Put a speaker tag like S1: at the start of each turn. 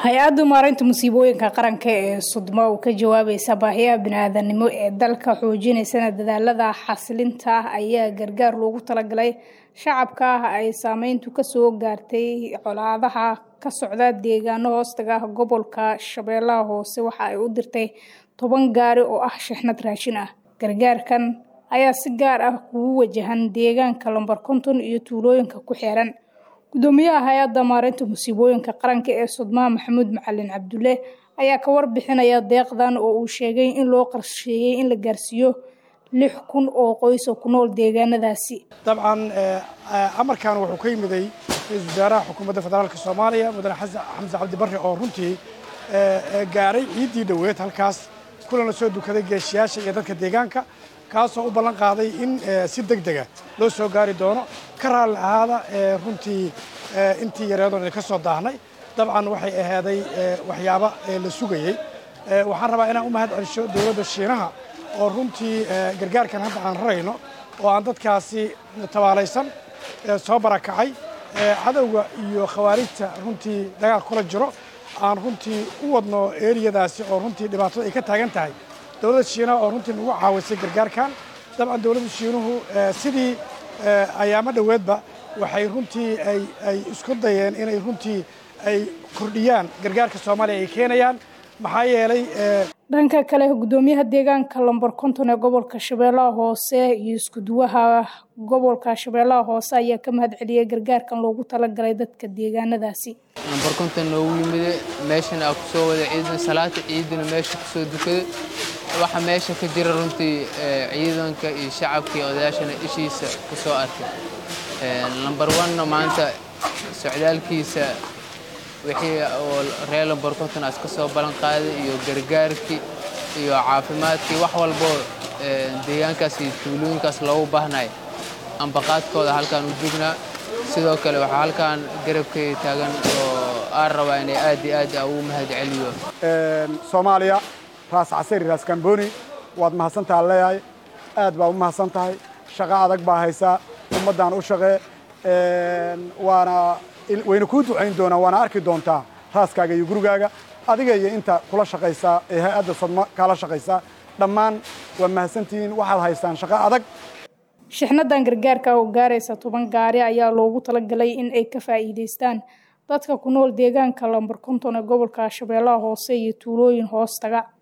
S1: hay-adda maareynta musiibooyinka qaranka ee sudmo oo ka jawaabaysa baahiyaha bini-aadanimo ee dalka xoojinaysana dadaalada xasilinta ayaa gargaar loogu talagalay shacabka ah ay saameyntu kasoo gaartay colaadaha ka socda deegaano hoostaga gobolka shabeellaha hoose waxa ay u dirtay toban gaari oo ah shixnad raashin ah gargaarkan ayaa si gaar ah kugu wajahan deegaanka lombar konton iyo tuulooyinka ku xeeran gudoomiyaha hay-adda maareynta musiibooyinka qaranka ee sudmaha maxamuud macalin cabdulle ayaa ka warbixinaya deeqdan oo uu sheegay in loo qorsheeyey in la gaarsiiyo lix kun oo qoys oo ku nool deegaanadaasi
S2: dabcan amarkan wuxuu ka yimiday ra-iisul wasaaraha xukuumadda federaalka soomaaliya mudane xamse cabdi barre oo runtii gaaray ciiddii dhoweed halkaas kulana soo dukaday geeshiyaasha iyo dadka deegaanka kaasoo u ballan qaaday in si deg dega loo soo gaari doono ka raalli ahaada runtii intii yareedoon ka soo daahnay dabcan waxay ahaaday waxyaaba la sugayey waxaan rabaa inaan u mahad celisho dowladda shiinaha oo runtii gargaarkan hadda aan rarayno oo aan dadkaasi tabaalaysan soo barakacay cadowga iyo khawaarijta runtii dagaal kula jiro aan runtii u wadno eriyadaasi oo runtii dhibaatada ay ka taagan tahay dowladda shiinaha oo runtii nagu caawisay gargaarkan dabcan dowladda shiinuhu sidii ayaamo dhoweedba waxay runtii ay isku dayeen inay runtii ay kordhiyaan gargaarka soomaaliya ay keenayaan maxaa yeelay
S1: dhanka kale gudoomiyaha deegaanka lombar konton ee gobolka shabeellaha hoose iyo iskuduwaha gobolka shabeellaha hoose ayaa ka mahad celiyay gargaarkan loogu talagalay dadka deegaanadaasi
S3: lombar konton noogu yimide meeshan aa kusoo wada ciidan salaata ciidana meesha kusoo dukaday waxa meesha ka jira runtii ciidanka iyo shacabka iyo odayaashana ishiisa kusoo arkay lombar onna maanta socdaalkiisa wixii oo reer lombar konton aas ka soo ballan qaaday iyo gargaarkii iyo caafimaadkii wax walboo deegaankaas iyo tuulooyinkaas loogu baahnay ambaqaadkooda halkaan u joognaa sidoo kale waxaa halkaan garabkay taagan oo aan rabaa inay aad iyo aad ugu mahad celiyo
S4: soomaaliya raas casari raas kamboni waad mahadsantaha leeyahay aad baa u mahadsan tahay shaqo adag baa haysaa ummaddaan u shaqee waana wayna kuu ducayn doonaan waana arki doontaa raaskaaga iyo gurigaaga adiga iyo inta kula shaqaysaa ee hay-adda sodmo kaala shaqaysaa dhammaan waa mahadsantihiin waxaad haystaan shaqo adag
S1: shixnadan gargaarka oo gaaraysa toban gaari ayaa loogu talagalay in ay ka faa'iidaystaan dadka ku nool deegaanka lambar konton ee gobolka shabeellaha hoose iyo tuulooyin hoostaga